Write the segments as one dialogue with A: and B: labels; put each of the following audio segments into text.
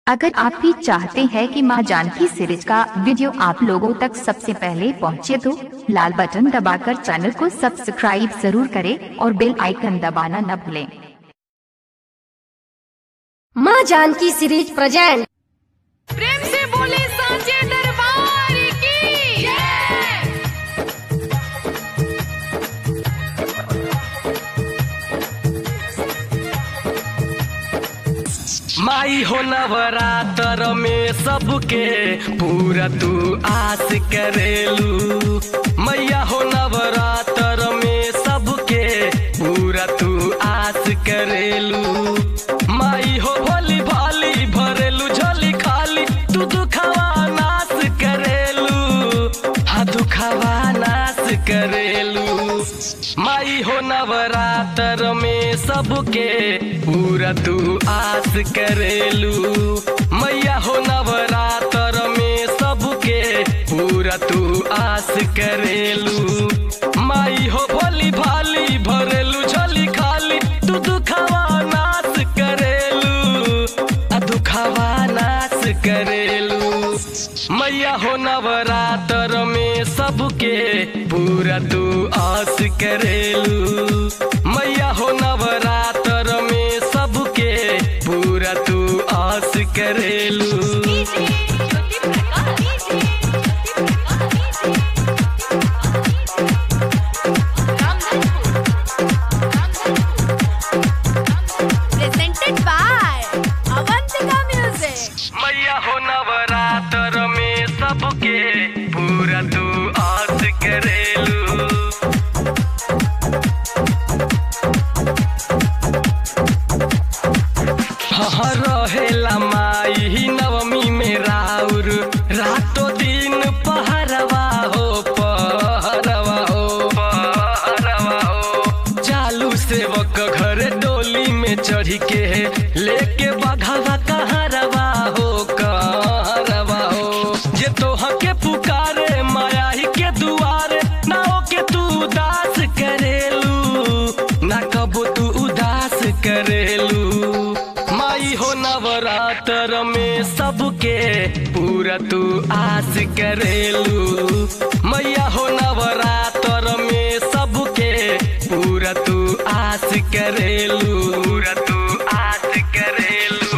A: अगर आप भी चाहते हैं कि मां जानकी सीरीज का वीडियो आप लोगों तक सबसे पहले पहुंचे तो लाल बटन दबाकर चैनल को सब्सक्राइब जरूर करें और बेल आइकन दबाना न भूलें
B: माँ जानकी सीरीज प्रेजेंट
C: प्रेम से बोले सांचे दरबार की
D: माई हो नवरात्र में सबके पूरा तू आस करेलू मैया हो नवरात्र में सबके पूरा तू आस करेलू माई हो भोली भाली भरेलू झोली खाली तू दुखवा नाश करेलू हाँ दुखवा नाश करेलू माई हो नवरात्र में सबके पूरा तू आस करेलू मैया हो नवरात्र में सबके पूरा तू आस करेलू माई हो भोली भाली भरेलू झोली खाली तू दुखवा नाश करेलू आ दुखवा नाश करेलू मैया हो नवरात्र में सबके पूरा तू आस करेलू मैया हो नवरात्र में सबके पूरा तू आस करेलू
C: presented by Avantika Music.
D: मैया हो नवरात्र में सबके पूरा तू आस करेलू हाँ रहेला माई नवमी में राउर रातो दिन पहरवा हो पहरवा हो पहरवा हो चालू सेवक घर डोली में चढ़ी के लेके बघावा कहरवा हो कहरवा हो जे तोह के पुकारे माया ही के दुआरे ना हो के तू उदास करेलू ना कबो तू उदास करेलू माई हो नवरात्र में सबके पूरा तू आस करेलू मैया हो नवरात्र में सबके पूरा तू आस करेलू पूरा तू आस करेलू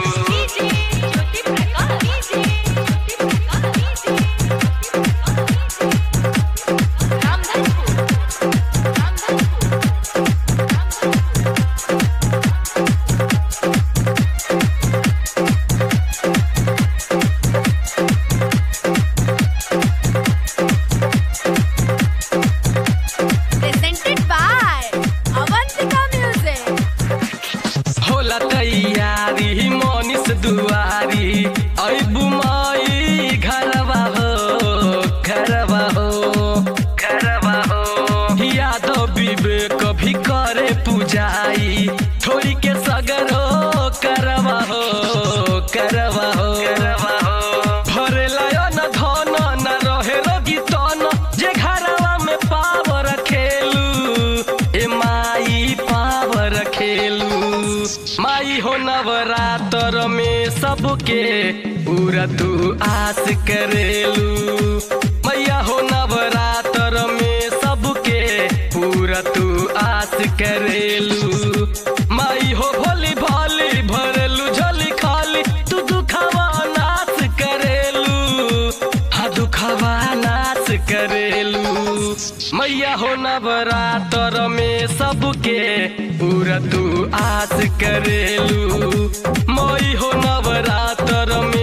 C: Presented by Avantika Music.
D: होला तैयारी मनीष दुआरी ऐबु माई घरवा हो घरवा हो घरवा हो यादव विवेक भी करे पूजाई थोड़ी के सगरो करवा हो करवा हो करवा हो भरेला न धन न रहे रोगी तन जे घरवा में पावर खेलू ए माई पावर खेलू माई हो नवरात्र में सबके पूरा तू आस करेलू मैया हो नवरात्र में सबके पूरा तू आस करेलू माई हो भोली भाली भरेलू झोली खाली तू दुखवा नाश करेलू हाँ दुखवा नाश करेलू मैया हो नवरात्र में सबके पूरा तू आस करेलू मई हो नवरात्र में